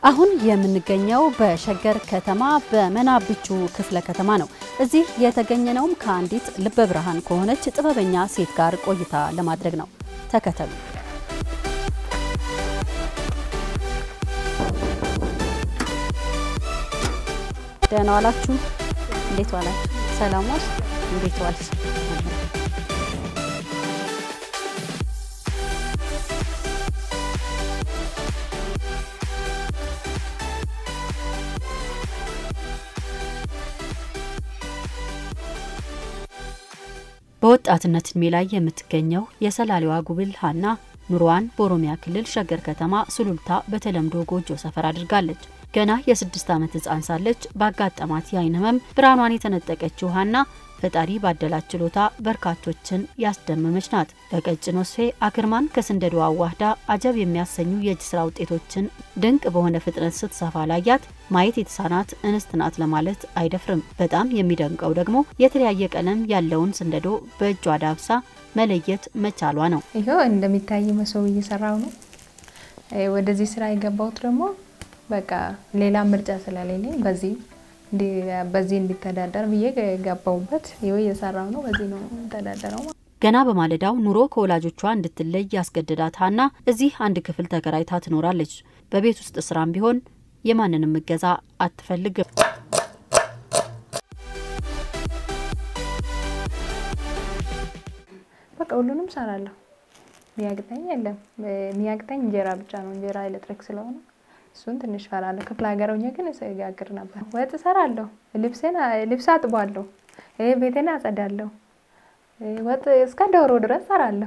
አሁን የምንገኘው በሸገር ከተማ በመናብቹ ክፍለ ከተማ ነው። እዚህ የተገኘነውም ከአንዲት ልበ ብርሃን ከሆነች ጥበበኛ ሴት ጋር ቆይታ ለማድረግ ነው። ተከተሉ። ደህና ዋላችሁ? እንዴት ዋላችሁ? ሰላም ዋልሽ? እንዴት ዋልሽ? በወጣትነት እድሜ ላይ የምትገኘው የሰላሌዋ ጉብል ሀና ኑሮዋን በኦሮሚያ ክልል ሸገር ከተማ ሱሉልታ በተለምዶ ጎጆ ሰፈር አድርጋለች። ገና የስድስት ዓመት ህፃን ሳለች ባጋጠማት የአይን ህመም ብርሃኗን የተነጠቀችው ሀና ፈጣሪ ባደላት ችሎታ በርካቶችን ያስደመመች ናት። በቀጭን ወስፌ አክርማን ከስንደዶ አዋህዳ አጀብ የሚያሰኙ የእጅ ስራ ውጤቶችን ድንቅ በሆነ ፍጥነት ስትሰፋ ላያት ማየት የተሳናት እንስት ናት ለማለት አይደፍርም። በጣም የሚደንቀው ደግሞ የተለያየ ቀለም ያለውን ስንደዶ በእጇ ዳብሳ መለየት መቻሏ ነው። ይኸው እንደሚታይ መሶብ እየሰራው ነው። ወደዚህ ስራ የገባሁት ደግሞ በቃ ሌላ ምርጫ ስለሌለኝ በዚህ በዚህ እንዲተዳደር ብዬ ገባሁበት። ይኸው እየሰራው ነው። በዚህ ነው ተዳደረው። ገና በማለዳው ኑሮ ከወላጆቿ እንድትለይ ያስገድዳት ሀና እዚህ አንድ ክፍል ተከራይታ ትኖራለች። በቤት ውስጥ ስራም ቢሆን የማንንም እገዛ አትፈልግም። በቃ ሁሉንም ሰራለሁ። ሚያቅተኝ የለም። ሚያቅተኝ እንጀራ ብቻ ነው። እንጀራ ኤሌክትሪክ ስለሆነ እሱን ትንሽ ፈራለሁ። ክፍለ ሀገር ሆኜ ግን ጋግር ነበር። ወጥ እሰራለሁ፣ ልብሴን ልብስ አጥቧለሁ፣ ቤቴን አጸዳለሁ፣ ወጥ እስከ ዶሮ ድረስ እሰራለሁ።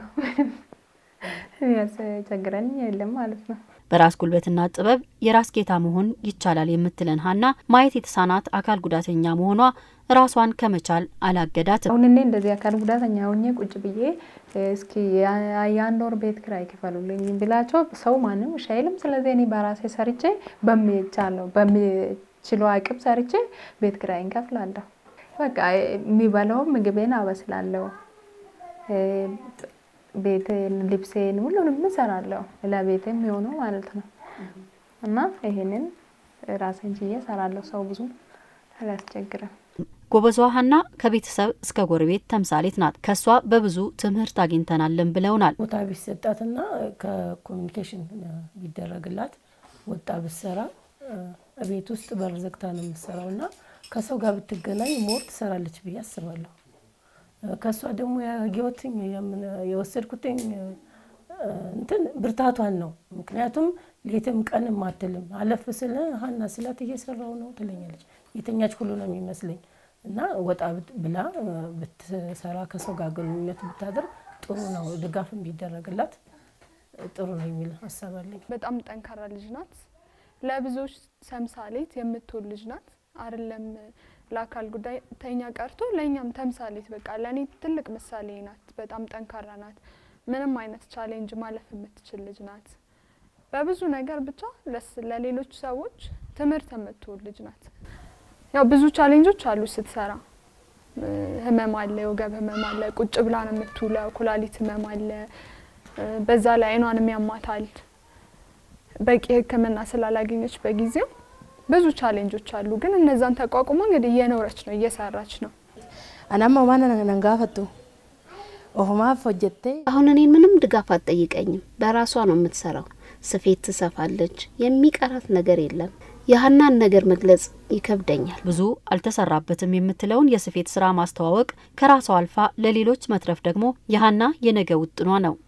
የሚያስቸግረኝ የለም ማለት ነው። በራስ ጉልበትና ጥበብ የራስ ጌታ መሆን ይቻላል የምትለን ሀና ማየት የተሳናት አካል ጉዳተኛ መሆኗ ራሷን ከመቻል አላገዳትም። አሁን እኔ እንደዚህ አካል ጉዳተኛ ሆኜ ቁጭ ብዬ እስኪ የአንድ ወር ቤት ኪራይ ክፈሉልኝ ብላቸው ሰው ማንም እሺ አይልም። ስለዚህ እኔ በራሴ ሰርቼ በሚቻለው በሚችለው አቅም ሰርቼ ቤት ኪራይ እንከፍላለሁ። በቃ የሚበላውም ምግቤን አበስላለሁ፣ ቤቴን፣ ልብሴን ሁሉንም እሰራለሁ ለቤቴ የሚሆነው ማለት ነው። እና ይሄንን ራሴን ችዬ እሰራለሁ። ሰው ብዙ አላስቸግርም። ጎበዟ ሀና ከቤተሰብ እስከ ጎረቤት ተምሳሌት ናት። ከሷ በብዙ ትምህርት አግኝተናለን ብለውናል። ቦታ ቢሰጣትና ከኮሚኒኬሽን ቢደረግላት ወጣ ብትሰራ ቤት ውስጥ በር ዘግታ ነው የምትሰራው እና ከሰው ጋር ብትገናኝ ሞር ትሰራለች ብዬ አስባለሁ። ከእሷ ደግሞ ያየሁትኝ የወሰድኩትኝ እንትን ብርታቷን ነው። ምክንያቱም ሌትም ቀንም አትልም። አለፍ ስለ ሀና ስላት እየሰራው ነው ትለኛለች። የተኛች ሁሉ ነው የሚመስለኝ እና ወጣ ብላ ብትሰራ ከሰው ጋር ግንኙነት ብታደርግ ጥሩ ነው። ድጋፍም ቢደረግላት ጥሩ ነው የሚል ሀሳብ አለኝ። በጣም ጠንካራ ልጅ ናት። ለብዙዎች ተምሳሌት የምትሆን ልጅ ናት። አይደለም ለአካል ጉዳተኛ ቀርቶ ለእኛም ተምሳሌት በቃ ለእኔ ትልቅ ምሳሌ ናት። በጣም ጠንካራ ናት። ምንም አይነት ቻሌንጅ ማለፍ የምትችል ልጅ ናት። በብዙ ነገር ብቻ ለሌሎች ሰዎች ትምህርት የምትሆን ልጅ ናት። ያው ብዙ ቻሌንጆች አሉ ስትሰራ። ህመም አለ፣ የወገብ ህመም አለ፣ ቁጭ ብላ ነው የምትውለው። ኩላሊት ህመም አለ፣ በዛ ላይ አይኗንም ያማታል። በቂ ሕክምና ስላላገኘች በጊዜው ብዙ ቻሌንጆች አሉ። ግን እነዛን ተቋቁሞ እንግዲህ እየኖረች ነው፣ እየሰራች ነው። አናማ ማን ነንጋፈቱ ኦሁማፍ ሆጀቴ አሁን እኔን ምንም ድጋፍ አትጠይቀኝም። በራሷ ነው የምትሰራው። ስፌት ትሰፋለች። የሚቀራት ነገር የለም። የሀናን ነገር መግለጽ ይከብደኛል። ብዙ አልተሰራበትም የምትለውን የስፌት ስራ ማስተዋወቅ ከራሷ አልፋ ለሌሎች መትረፍ ደግሞ የሀና የነገ ውጥኗ ነው።